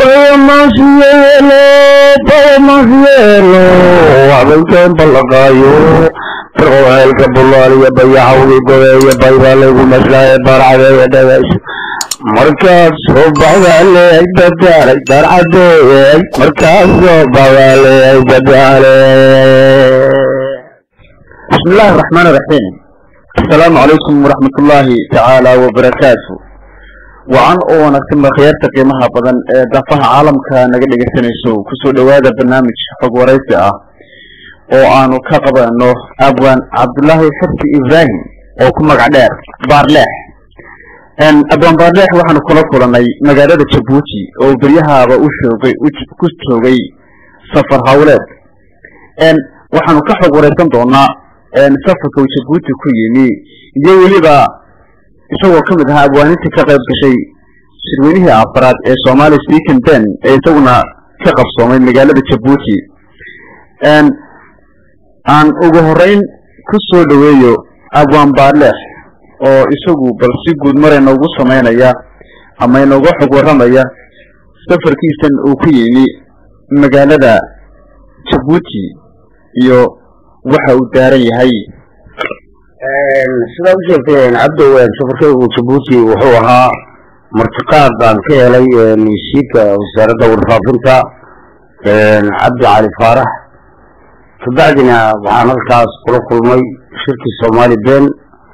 Podemos hielo, podemos hielo, habeenkeen ballaqaayo roelka bulaaliya bayacawgi gobeeya baybaa laygu maslaaye barcadeeya dhageys markaad soo baxdaaleey dadaalay darcadeeyey markaad soo baxdaaleey dadaaley بسم الله الرحمن الرحيم السلام عليكم ورحمة الله تعالى وبركاته وعن أونا كما خيارت قيمها بدن دفها عالم كنقل لقسنيسو كسو دوادا برنامج حق وريسي اه وآنو كقبا انو أبوان عبد الله حرسي إبراهيم oo ku magac dheer baarleex abwaan baarleex waxaanu kula kulanay magaalada jabuuti oo beryahaaba u shoogay ku joogay safar hawleed waxaanu ka xog wareysan doonaa safarka uu jabuuti ku yimi iyo weliba isagoo ka mid ahaa abwaanintii ka qayb gashay shirweynihii afaraad ee somali speaking ben ee isaguna ka qabsoomay magaalada jabuuti aan ugu horeyn ku soo dhaweeyo abwaan baarleex oo isagu bal si guud mar inoogu samaynaya ama inooga xog warramaya safarkiisan uu ku yimi magaalada jabuuti iyo waxa uu daaran yahay sidaa u sheegteen cabdow safarkaygu jabuuti wuxuu ahaa martiqaad baan ka helay wasiirka wasaaradda warfaafinta cabdi cali faarax kabacdina waxaan halkaas kula kulmay shirkii soomaali ben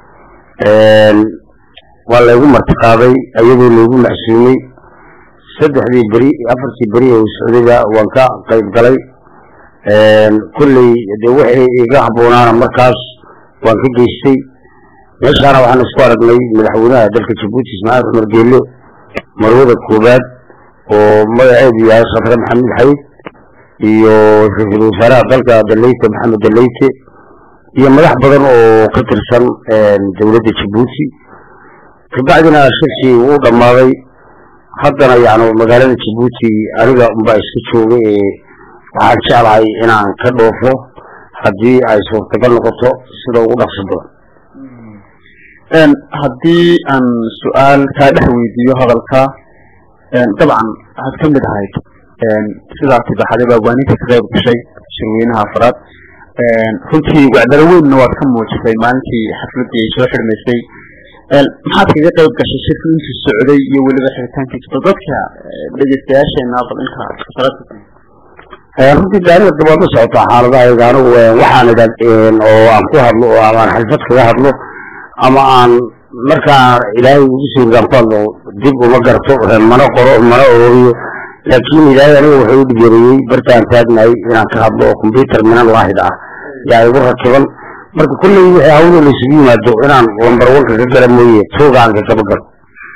waa laygu martiqaaday ayadoo laygu macsuumay saddexdii beri afartii beri ee socdayba waan ka qayb galay kolley dee waxay iga habboonaana markaas waan ka geystay meeshaana waxaan isku aragnay madaxweynaha dalka jabuuti ismaaciil cumar geelle marwada koobaad oo magaceedu yahay khatre maxamed xayd iyo ra-iisul wasaaraha dalka daleyte maxamed daleyte iyo madax badan oo ka tirsan dowladda jabuuti kabacdina shirkii wuu dhammaaday haddana yani magaalada jabuuti aniga unbaa iska joogay ee waxaan jeclahay inaan ka dhoofo haddii ay suurtagal noqoto sida ugu dhaqso badan haddii aan su-aal kaa dhex weydiiyo hadalka dabcan waxaad ka mid ahayd sidaas baxday baabwaaninta ka qayb gashay shirweynaha afraad runtii wacdalo weynna waad ka muujisay maalintii xafladii ay soo xidhmaysay maxaad kaga qayb gashay shirku intuu socday iyo weliba xiritaankiisa bal dadka dhegeystayaasheena bal inta runtii daaniga dabaad la socotaa xaaladahayga anigu waxaan idha oo aan ku hadlo oo ama aan xalfad kaga hadlo ama aan markaa ilaahay ugu suurgaan ku hadlo dib uma garto mana qoro mana oobiyo laakiin ilaahay aniga wuxuu u dhigeeriyey bartaan taagnahay inaan ka hadlo oo combyuter minan waahid ah yaa igu rakiban marka kulley wixii hawlo laysugu yimaado inaan lambar wanka ka gala mooye toogaan ka kaba galo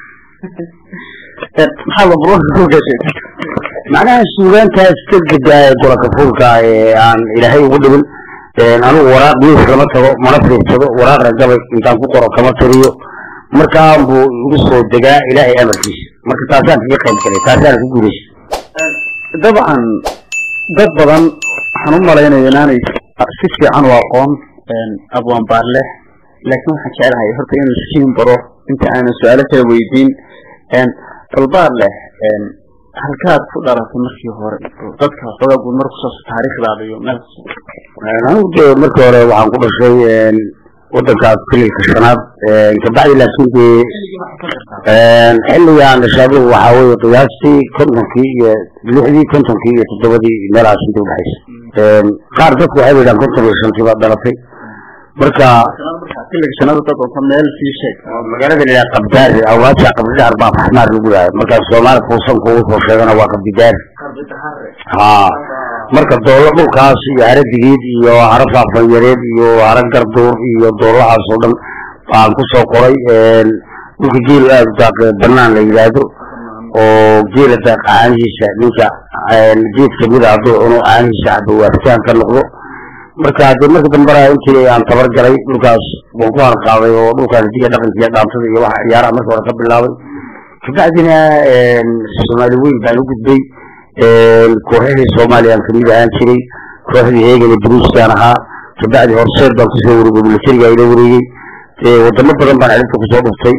maxaa lambar wanka ku gashay macnaha suugaantaas ka gadaa golaka fuulka ee aan ilaahay ugu dhibin anigu waraaq miis kama tago mana fiirsado waraaqna gabay intaan ku qoro kama tiriyo markaan buu igu soo degaa ilaahay amarkiisa marka taasaan kaga qayb galay taasaan ku guulaysa dabcan dad badan waxaan u malaynaya inaanay si fiican u aqoon abwaan baarleh laakiin waxaan jeclahay horta inuu siin baro inta aanan su-aalo kala weydiin bal baarleh halkaad ku dhalatay markii hore dadka xoogaa guud markusaas taariikhdaada iyo meel anigu de markii hore waxaan ku dhashay wadankaas fililka shanaad kabacdi laakiin dee xilligaan dhashaadu waxaa weye qiyaastii kontonkii iyo lixdii kontonkii iyo toddobadii meelahaas inta udhexaysa qaar dadku waxay yidhahan konton iyo shantii baad dhalatay marka xilliga shanaad dad onta meel sii sheeg magaalada la qabdaari awaaja qabdidaar baa faxmaar lagu yahay markaas soomaali fuusanku uu soo sheegana waa qabdidaari ha marka doolo dhulkaas iyo hara digeed iyo hara faafanyareed iyo hara garduur iyo doolahaas oo dhan baan kusoo qoray dhulka geel aada daaq banaan la yidhaahdo oo geela daaq caanihiisa ninka geed kamida hadduu cuno caanihiisa cabo waafitaan ka noqdo marka dee marka dambana intii aan tabar galay dhulkaas waan ku harqaaday oo dhulkaas diga dhaqanka iyo dhaantada iyo waxa ciyaaraha marka hore ka bilaabay kabacdina soomaali weyn baan u gudbay kooxihii soomaaliyaan kamid ahaan jiray kooxdii heegana bruuskaan ahaa kabacdi horseed baan kusoo wareegay militariga ila wareegay wadamo badan baan xilibta kusoo dhuftay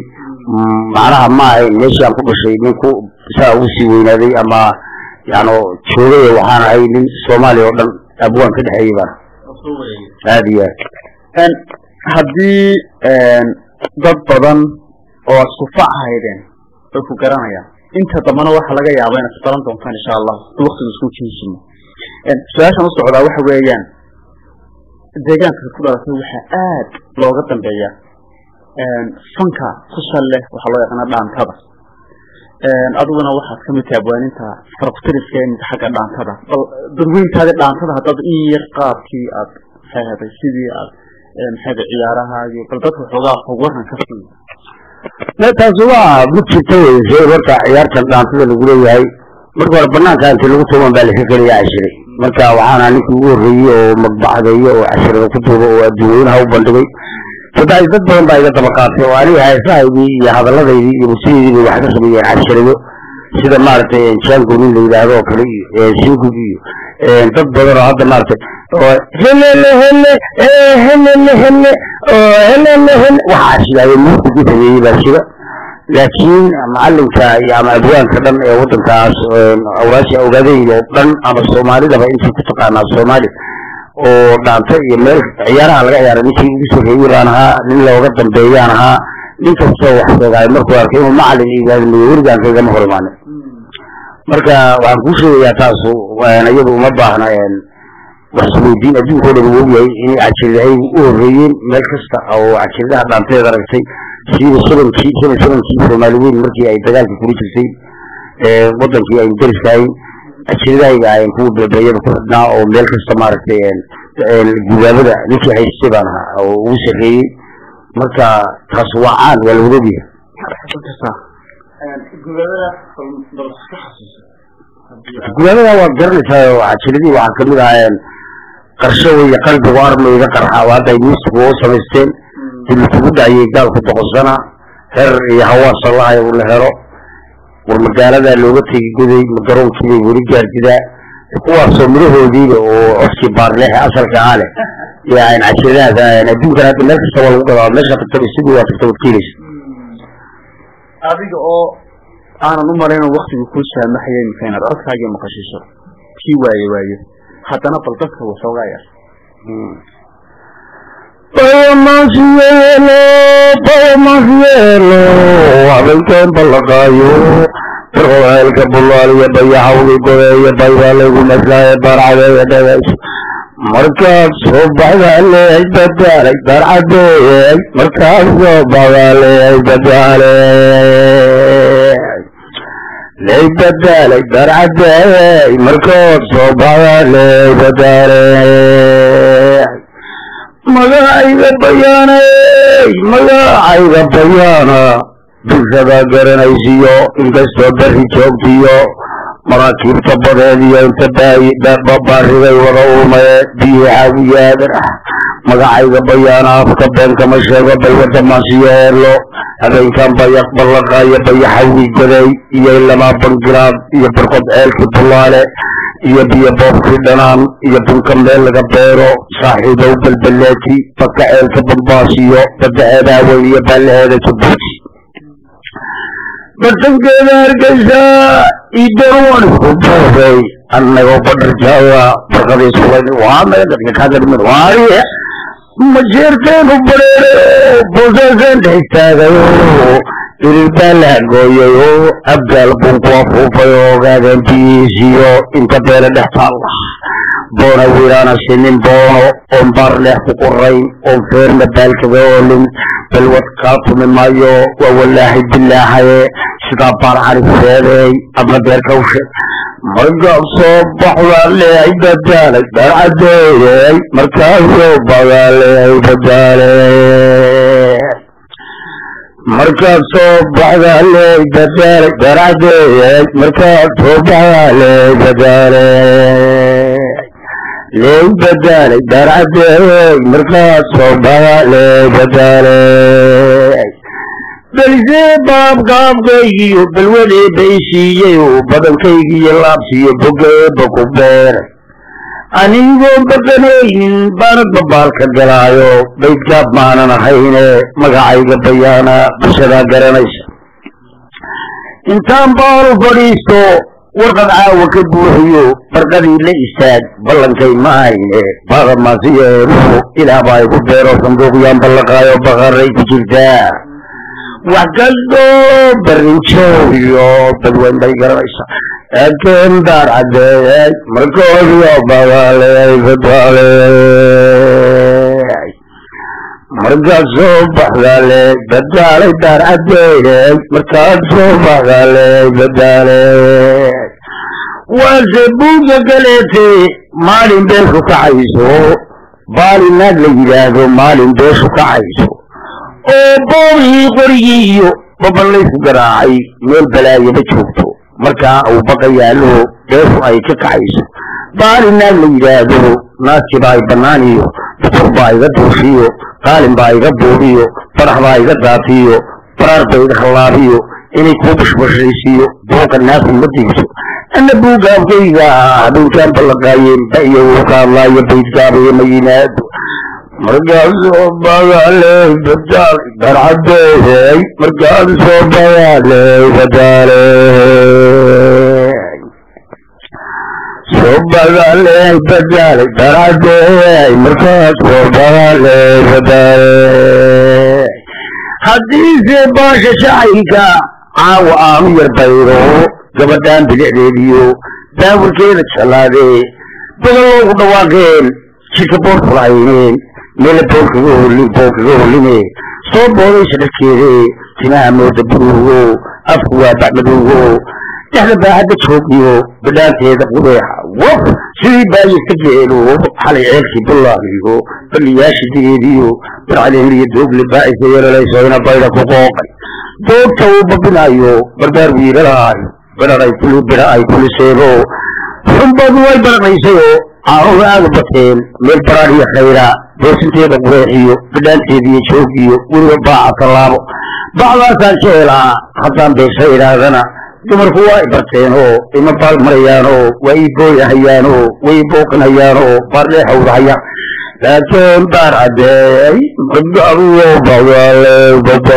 macnaha ma ahayn meeshii aan ku dhashay nin ku saa ugu sii weynaaday ama yani joogay waxaan ahay nin soomaaliya oo dhan abwaan ka dhexeeyey baan aada iyo aad haddii dad badan oo aad sufac haydeen way ku garanayaan inta dambana waxaa laga yaaba inaad isbaran doontaan insha allah si waktigu isku jinsimo su-aashan u socdaa waxa weeyaan deegaanka ku dhalatay waxaa aad looga dambeeya fanka ku sal leh waxaa loo yaqaana dhaantada adiguna waxaad kamid tahay abwaaninta farqutiriska imika xagga dhaantada bal dadweyntaadi dhaantada haddaad in yar qaabkii aad fahaday sidii aad maxayda ciyaarahaagii bal dadka xoogaa xog waran ka sii taasi waa mid jirta wey shay horta ciyaartan dhaantada lagu leeyahay marka hore banaanka intii lagu tuuban baa laka geliya cashiray marka waxaana ninkii ugu horreeyey oo magbaxdeeyo oo cashirada ku tuuba oo adduunyeynaha u bandhigay saddex dad badan baa iga daba qaatay oo aniga heesahaydii iyo hadalladaydii iyo musiyadeydii bay wax ka sameeyeen cashirado sida maaragtay jango nin la yidhaahdo oo kale iyo singug iyo dad badan oo hadda maaragtay oo helele hele helele hele oo helele hele waxaa shidaaye muusigii sameeyey baa shida laakiin macalinka iyo ama abwaanka dhan ee wadankaas awraasha ogaadayda oo dhan ama soomaalidaba intii ku taqaanaa soomaali oo dhaanta iyo meel ciyaaraha laga ciyaaray ninkii ugu soreeyey baan ahaa nin looga dambeeyaan ahaa nin kastoo wax sheegaayo markuu arkay inuu macalin iigaadimiyo weligaan kaygama hor imaanin marka waxaan kuu sheegayaa taasu iyadu uma baahna wax isweydiin adduunka o dhan uu ogyahay inay cajiridahay u horreeyeen meel kasta oo cajiridaha dhaanteeda aragtay siiba shabankii shaban shabankii soomaali weyn markii ay dagaalka kula jirtay wadankii aynu dariskahayn ajiridahayga ayan kuwa bebeeyada ku xidhnaa oo meel kasta maaragtay gudaabada ninkii haystay baan ahaa oo ugu sarreeyey marka taas waa caan waa la wadogyahay gudaabada waad garanaysaa oo cajiradii waxaa kamid ahaa qarsho wey qalbigu armayga qarxa oo hadda ay miistigu u samaysteen dilkugu dhaciyey gaalku doqonsana her iyo hawaasa lahay uu la helo war magaaladaa looga tegi goday magaroonkiibay weli gaardidaa kuwaasoo midhahoodiiba oo codkii baarleexe asalka ahaa leh iyo aan cajiradahaas adduunkan hadda meel kasta waa lagu gadaa meesha tagtaba sidii waa tagta wad keenaysa adiga oo aanan u malayno waktigu kuu saamaxaya imika inaad codkaagii maqashiiso kii waaye waaye haddana bal dadka waxoogaa yar bayamasyelo bayamasyelo habeenkeen ballaqaayo barqoceelka bulaaliyo bayaxawgi godeeyo baybaa lagu maslaaye barcadeeya dhagays markaad soo baxdaa leey badaalay barcadeey markaad soo baxdaa leey badaaley ley badaalay barcadeey markaad soo baxdaa leey badaaley magacayga bayaanay magacayga bayaana bulshada garanaysiyo inkastoo beri joogtiyo maraakiibta badeediyo inta baarigay wada uumaye biyaxaagu yaadan ah magacayga bayaana afka beenkama sheego balwada maasiyeelo habeenkan bayaq ballaqaayo bayaxawgi gaday iyo ilamaa bangiraad iyo barqod ceelkii bulaale iyo biyo boobkii dhanaan iyo bunka meel laga beero saaxiibow balbaleeti baka ceelka bambaasiyo badaceedaa weyn iyo baalaheeda jabuuti bartankeeda hargeysa idawan isku boobay annagoo badharjaaga barqadii sulan waa naga dadka kaadarimin waariye majeerteenu bareere boosaasan dhex taagayo ilil baa la hagooyayo abgaal bunku afuufay oo ogaadeen biyiisiyo inta beele dhex taalla boona wiiraana sinin boono oon baar leex ku qorayn oon feerna baalkaga oolin balwad kaa tumi maayo waa walaahay bilaahaye sidaa baar carifeedeey adna beerka ushe markaa soo baxdaa leehay badaalay barcadeeyey markaa soo baxdaa leehay badaaley markaad soo baxdaa leey badaalay barcadeeyey markaad soo baxdaa leey badaaley leey badaalay barcadeeyey markaad soo baxdaa leey badaaley belisee baabgaabkaygiyo balwadee bay siiyey oo badankaygiiyo laabsiiyo bogeeba ku beeray anigoo badanaynin baanad babaalka galaayo baydgaab maanan ahayne magacayga bayaana bulshadaa garanaysa intaan baalu fadhiisto warqad caawa ka buuxiyo barqadii la istaag ballankay ma hayne baadamaasiyeeruhu ilaah baa igu beero sanduuqyaan ballaqaayo baqaray ku jirtaa wax kastoo barinjooyo badweyn bay garanaysaa laakiin daar caddeeyay markoodiyo bagaaley badaaley markaad soo baxdaaley badaalay daar caddeeyay markaad soo baxdaaley badaaley waase buugga galeete maalin beeshu kacayso baali naag la yidhaahdo maalin beeshu kacayso oo boogii qorigii iyo baballaysu garaacay meel balaayaba joogto markaa uu baqa yaallo beeshu ay ka kacayso baali naag la yidhaahdo naaski baa i bannaan iyo butur baa iga duushiyo qaalin baa iga buubiyo farax baa iga daatiyo baraar ba iga hallaabiyo inay kuu bashbashaysiiyo buuqa naaku ma diibso ana buugaabkayga habeenkaan ballaqaayeen ba iyo uu ka hadlaayo baydgaabayo ma yimaado markaasoo bagaaley badaal darcadeey markaasoo bagaaley badaaley soo bagaaley badaaley darcadeey markaasoo bagaaley badaaley haddiise baasha shacayka caawa aanu yar bayro gabadhaan bilicdeediyo daawirkeeda jalaadee badan loogu dhawaaqeen jidka boorkula hayneen meela boolkaga holin boolkaga holine soo boodaysa dharkeede timaha mooda buruugo afku waa bacmadowgo dhexda baahadda joogiyo badhaanteeda qudeexa waf sidii baayista geelo xalay ceelkii bullaagiyo balliyaasha digeediyo barcadeenliyo doogle baa'isa yeelalayso ina bayda ku qooqay doogta uu babinayo barbaar wiilalaayo biraray kuli bira ay kuliseebo xunbadu way baranaysayoo caanuhu aada u bateen meel baraar iyo khayra boosinteeda qureexiyo badhaanteediiyo joogiyo weliba baaca tallaabo bacdaasaan ka helaa haddaan beesha idhaahdana dumarku waa i barteenoo ima baal marayaanoo waa ii booyahayaanoo way ii booqinayaanoo baardheexawdahaya laakiin baar caddeey magaruyo bagaaley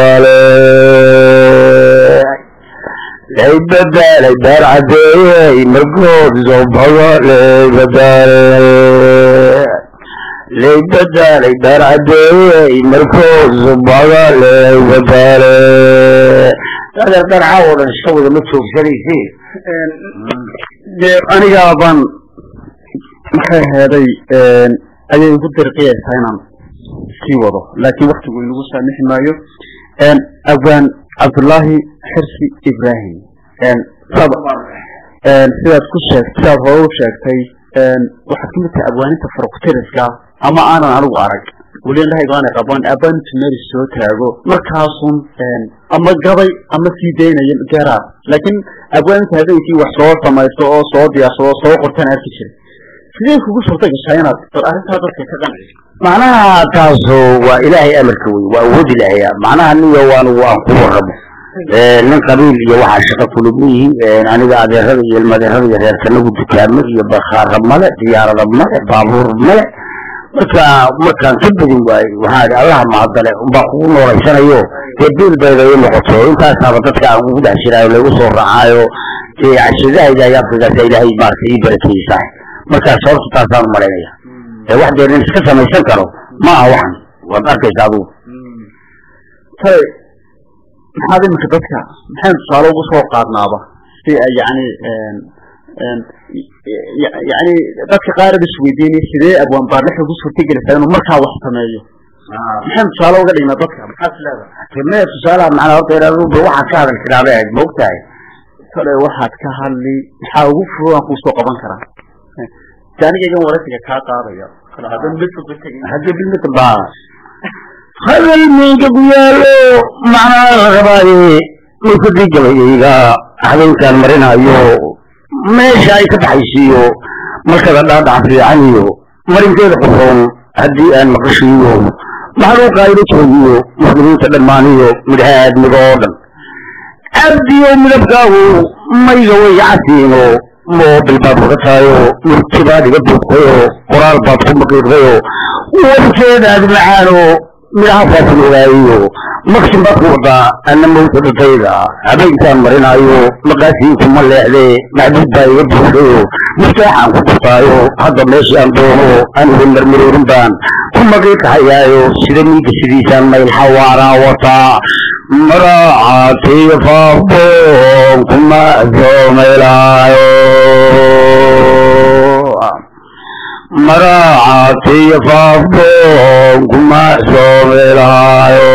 badaaley lay badaalay baar caddeeyey markood soo bagaaley badaaley lay badaalay baar caddeeyey markood soo bagaaley badaaley adeer dharcaa oo dhan iska wada ma joogsanayse dee anigaa baan maxay aheeday ayay igu dirqiyaysaa inaan sii wado laakiin waktigu inagu saamixi maayo awaan cabdullaahi xirsi ibrahim sad sidaad ku sheegt sidaad hore u sheegtay waxaad kamid tahay abwaaninta faruqtiriska ama aanan anigu arag weli indhahayga aanay qabaan abaanintu meel soo taago markaasun ama gabay ama sii daynaya garaa laakiin abwaaninta habeenkii wax soo samaysto oo soo diyaarsado oo soo qortaan arki jiray sidee kugu suurta gashaa inaad bal arrintaa dadka ka qanciso macnaha taasu waa ilaahay amarka wey waa awood ilaahaya macnaha niyo anugu aan ku warramo nin qabiil iyo waxaa shaqo kulug yihiin aniga adeerada iyo ilmadeerada iyo reerkanagu dukaamo iyo bakhaara male diyaarada male baabuur male marka markaan ka badin waayo waxaa idhi allaha mahadale unbaa kugu noolaysanayo dee biil bayda ii noqoto intaasaaba dadka aan ugu dhex jiraayo laygu soo raacaayo dee cashadahayda iyo afrikaasa ilaahay maaragtay ii barakeysaa markaas horta taasaan u malaynaya ee wax dee nin iska samaysan karo ma aha waxan waad arkaysa adigu tay maxaad iminka dadka maxaynu tusaale ugu soo qaadnaaba si ay yani yani dadka qaarad isweydiinay sidee abwaan baarlix ugu suurtagelaysaa inuu markaa wax sameeyo maxaynu tusaale uga dhignaa dadka maxaad leedahay timee tusaalaha macnaa horta inaad waxaad ka hadal tidhaabay ahayd ma ogtahay kale waxaad ka hadli maxaa ugu fudud aan kuusoo qaban karaa si anigaygan waraysiga kaa qaadaya kale haddan midka ku tegin hadda bilmita baa hadal miinka ku yaalo macnaa la rabaaye mulkadii gabayayga habeenkaan marinayo meesha ay ka baxaysiiyo markada dhaadhac fiican iyo marinkeeda quroon haddii aan maqashiiyo maxluuqa ayla joogiyo muslimiinta dhammaaniyo midhaha aadmiga oo dhan abdiyo midabkaagu mayga way casiino moobil baad uga tahay oo murtibaad iga buuqday oo qoraal baad ku maqiiqday oo warkeedaad macaan oo midhahafaas ogaayo maksin baad ku wadaa ana mawta dhatayda habeenkaan marinaayo maqaasiinkuma leexdee maxbuud baa iga buuxday oo mustaaxaan ku dhurtaayo hadda meeshii aan doono anigu marmaroorin baan ku maqiiqahayaayo sida miiga sidiisaan mayl xawaaraa wataa maracaatiyo faaboon kuma soomaylaayo maracaatiyo faaboon kuma soomaylaayo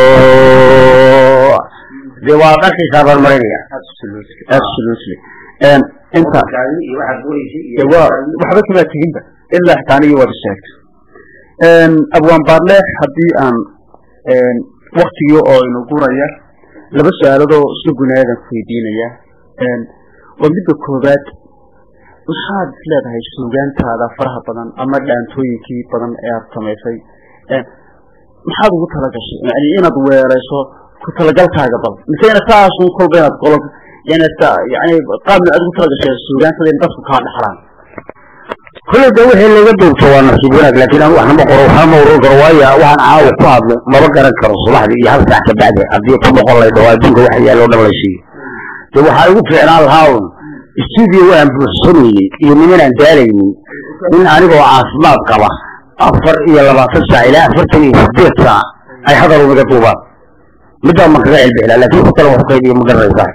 dee waa dharkaysaa baan marinaya absolutely inta de waa waxba kamaa teginba ilaa xitaa anigii waad sheegtay abwaan baarleex haddii aan waktigii oo inu guraya laba su-aaladoo isla gunaadan ku weydiinaya waa midda koobaad maxaad is leedahay suugaantaada faraha badan ama dhaantooyinkii badan ee aada samaysay maxaad ugu talagashay yani inaad weerayso ku talagalkaaga bal mise ina saasun kolba inaad qolo yani yani qaabna aad ugu talagashay suugaantada in dadku kaa dhaxlaan kolley de wixii laga duubto waa nasiib wanaag laakiin anu waxnama qoro waxnama uran karo waayo waxaan caawa ku hadlo maba garan karo subaxdii iyo hal saac ka bacdi haddii ku noqon lay dhawo adduunka waxa yaallo dhan la siiyo de waxaa igu fiicnaan lahaa un studio waan buuxsamayey iyo nimanaan daalaynin in anigoo caafimaad qaba afar iyo labaatan saac ilaa afartan iyo sideed saac ay hadal unaga duubaan middaa ma kaga celbixilaa laakiin ku kale wax qaybiyo ma garanaysaa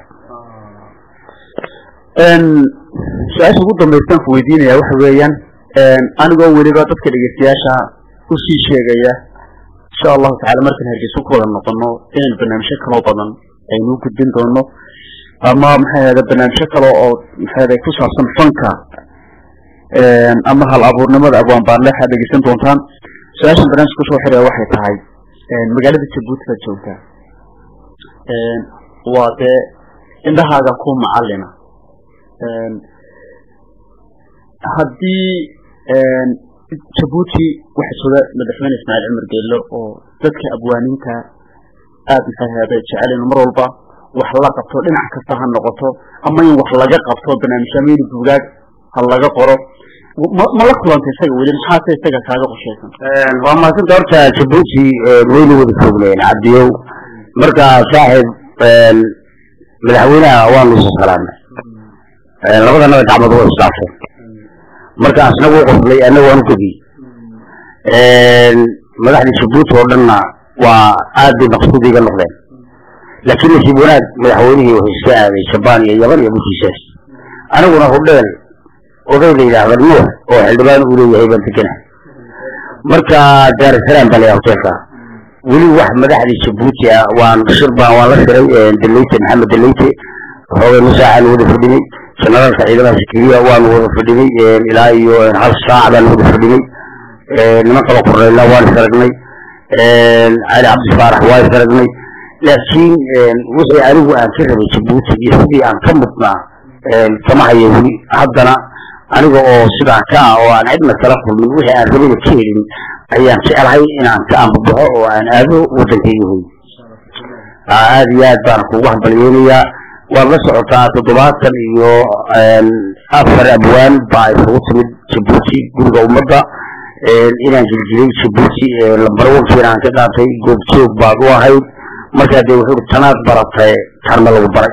su-aasha ugu dambaystaan ku weydiinaya waxa weeyaan anigoo weliba dadka dhegeystayaasha usii sheegaya insha allahu tacala markaan hargeysa ku wada noqono inaynu barnaamijyo kaloo badan aynu u gudbin doono ama maxay ahda barnaamijyo kale oo maxay ahda ku saabsan fanka ama hal abuurnimada abwaan baarleex aad dhegeysan doontaan su-aashan barnaamijka kusoo xiraya waxay tahay magaalada jabuuti baad joogtaa waa dee indhahaaga ku macalina haddii jabuuti waxa jooga madaxweyne ismaaciil cumar geello oo dadka abwaaninta aada maxay ahda jecel mar walba wax la qabto dhinac kasta ha noqoto ama in wax laga qabto barnaamij ama in buugaag ha laga qoro ma la kulantay isaga weli maxaase isaga kaaga qoshaysan waa maasanta horta jabuuti waynu wada foognayn cabdiyow marka saaxiib madaxweynaha waanu isa salaamay labadanaba gacmood waa isdhaafeen marka asna wuu qoslay anna waanu gediy madaxda jabuuti oo dhanna waa aad bay maqsuud iga noqdeen laakiin nasiib wanaag madaxweynihii wuxuu iska aaday jabaan iyo yaban iyo bushiisaas aniguna hudheel oday la yidhaahda nuux oo xildhibaan uu leeyahay baan deganahay marka daarusalaam baa layaha hoteelka weli wax madaxdii jabuuti ah waan shir baan waan la shiray daleyte maxamed daleyte xoogay nusaacaan wada fadhinay generaalka ciidamada sikiriya waanu wada fadhinay ilaa iyo hal saac baan wada fadhinay niman kaloo korneyna waan is aragnay cali cabdi faarax waan is aragnay laakiin wixii anigu aan ka rabay jabuuti iyo sidii aan ka mudnaa kama hayo weli haddana aniga oo sidaa ka ah oo aan cidna kala kulmin wixii aan rabada ka helin ayaan jeclahay inaan ka ambabaxo oo aan aado waddankayga hoy aada iyo aad baan kugu hambalyeynayaa waad la socotaa toddobaatan iyo afar abwaan baa isugu timid jabuuti guriga ummadda inaan jiljilay jabuuti lambarwankiina aan ka qaatay goobjoog baad u ahayd markaa dee wuxuu tanaad baratay tarma lagu baray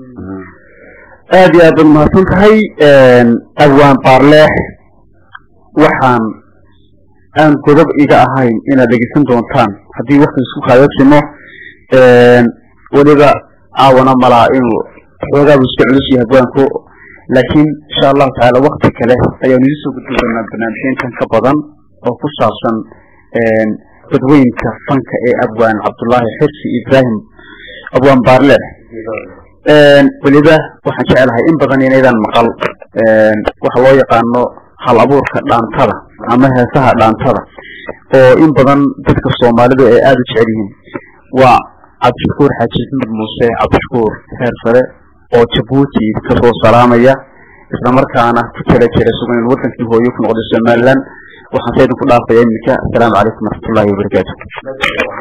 aada iyo aad baad mahadsan tahay abwaan baarleex waxaan aan godob iga ahayn inaad dhegeysan doontaan haddii wakti isku kaayabsimo weliba caawana malaa inuu xoogaabu iska culus yahay abwaanku laakiin insha allahu tacaala wakti kale ayaanu idin soo gudbi doonaa barnaamijyeenkan ka badan oo ku saabsan dadweynka fanka ee abwaan cabdullaahi xirsi ibrahim abwaan baarleex weliba waxaan jecelahay in badan inaydaan maqal waxa loo yaqaano hal abuurka dhaantada ama heesaha dhaantada oo in badan dadka soomaalidu ay aada u jecel yihiin waa cabdishakuur xaaji axmed muuse cabdishakuur heer sare oo jabuuti kasoo salaamaya islamarkaana ku tala jira sugan in wadankii hooyo ku noqday somaliland waxaan sa idinku dhaafaya iminka asalaamu calaykum waraxmatullahi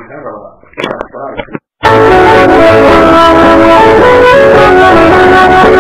wabarakaatu